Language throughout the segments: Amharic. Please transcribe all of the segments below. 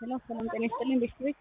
ሄሎ ሰላም ጤና ይስጥልኝ ቤተሰቦች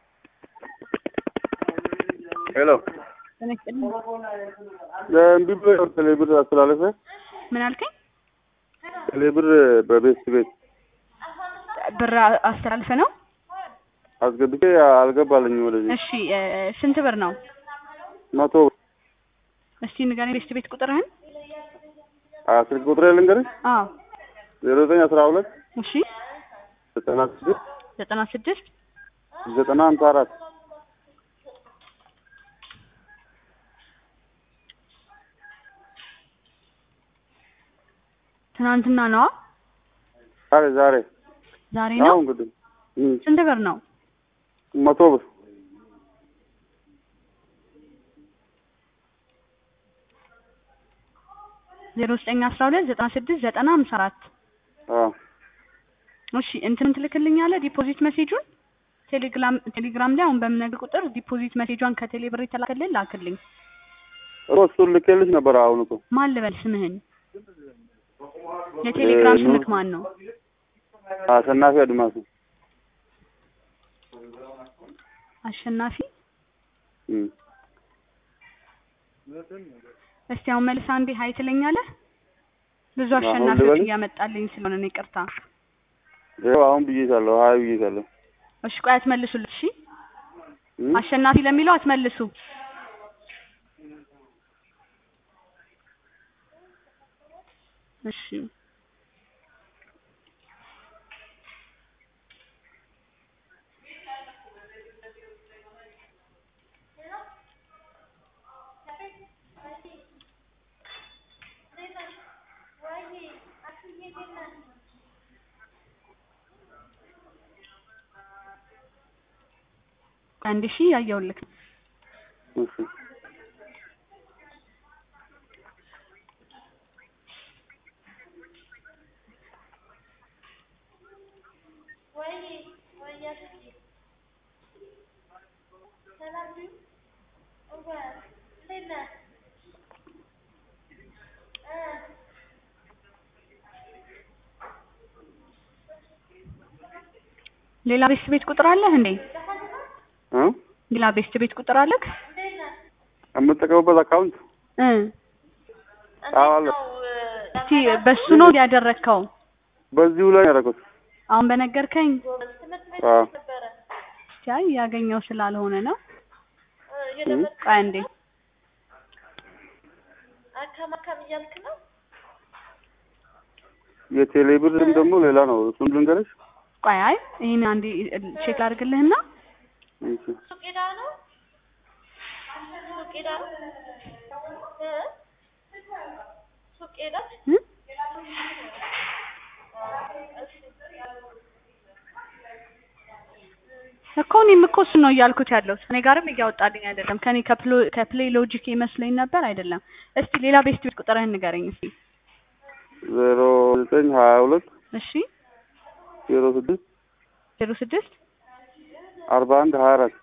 ሄሎ ጤና ይስጥልኝ እምቢ ብሎ ቴሌብር አስተላለፈ። ምን አልከኝ ቴሌብር በቤት ቤት ብር አስተላልፈ ነው አስገብቼ አልገባልኝም ወደዚህ እሺ እ ስንት ብር ነው መቶ እስቲ ንገረኝ ቤት ቤት ቁጥርህን አ ስልክ ቁጥሬ ልንገርሽ አዎ ዜሮ ዘጠኝ አስራ ሁለት እሺ ዘጠና ስድስት ዘጠና ስድስት ዘጠና ሀምሳ አራት ትናንትና ነዋ ዛሬ ዛሬ ዛሬ አዎ ነው እንግዲህ እም፣ ስንት ብር ነው መቶ ብር ዜሮ ዘጠኝ አስራ ሁለት ዘጠና ስድስት ዘጠና ሀምሳ አራት አዎ እሺ እንትን ትልክልኛለህ ዲፖዚት መሴጁን ቴሌግራም ቴሌግራም ላይ አሁን በምነግር ቁጥር ዲፖዚት መሴጇን ከቴሌ ብር የተላከልህ ላክልኝ እሮ እሱን ልኬልሽ ነበር። አሁን እኮ ማን ልበል ስምህን የቴሌግራም እ ስምክ ማን ነው አሸናፊ አድማሱ አሸናፊ እም፣ እስቲ አሁን መልስ አንዴ ሀይ ትለኛለህ ብዙ አሁን አሸናፊዎች ልበልህ? እያመጣልኝ ስለሆነ ነው ይቅርታ ይኸው አሁን ብዬሻለሁ። ሀይ ብዬሻለሁ። እሺ ቆይ አትመልሱልኝ እሺ እም፣ አሸናፊ ለሚለው አትመልሱ እሺ አንድ ሺህ ያየውልክ እሺ ሌላ ቤት ቤት ቁጥር አለህ እንዴ እ ሌላ ቤት ቤት ቁጥር አለክ የምጠቀምበት አካውንት እ አዎ አለ። እስቲ በሱ ነው ያደረግከው በዚሁ ላይ ያደረኩት። አሁን በነገርከኝ አዎ እስቲ አይ ያገኘው ስላልሆነ ነው እም፣ ቆይ አንዴ አካማካም እያልክ ነው? የቴሌብርም ደግሞ ሌላ ነው። እሱን ልንገርሽ። ቆይ አይ ይሄን አንዴ ቼክ አድርግልህና እሺ ሱቅ ሄዳ ነው? ሱቅ ሄዳ ነው? እ? ሱቅ ሄዳ? እ? እኮ እኔም እኮ እሱን ነው እያልኩት ያለው እኔ ጋርም እያወጣልኝ አይደለም ከኔ ከፕሎ- ከፕሌይ ሎጂክ ይመስለኝ ነበር አይደለም እስቲ ሌላ ቤስት ቤት ቁጥርህን ንገረኝ እስቲ ዜሮ ዘጠኝ ሀያ ሁለት እሺ ዜሮ ስድስት ዜሮ ስድስት አርባ አንድ ሀያ አራት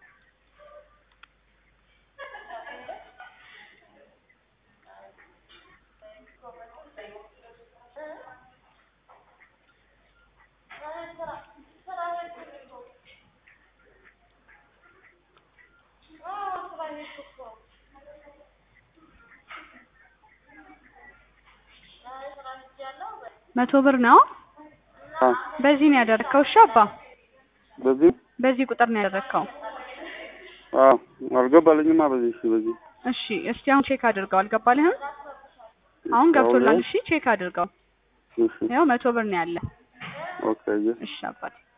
መቶ ብር ነው አዎ በዚህ ነው ያደረግከው እሺ አባ በዚህ በዚህ ቁጥር ነው ያደረግከው አዎ አልገባልኝማ። በዚህ እሺ በዚህ እሺ እስቲ አሁን ቼክ አድርገው አልገባልህም አሁን ገብቶላል እሺ ቼክ አድርገው እሺ ያው መቶ ብር ነው ያለ ኦኬ እሺ አባቴ